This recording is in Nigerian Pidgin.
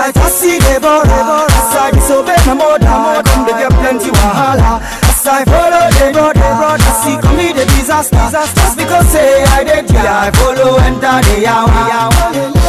like I see the border. As I disobey my mother, I come to get plenty wahala. As I follow the brother, I see commit a disaster. Just because say I did, yeah, I follow enter the yawa.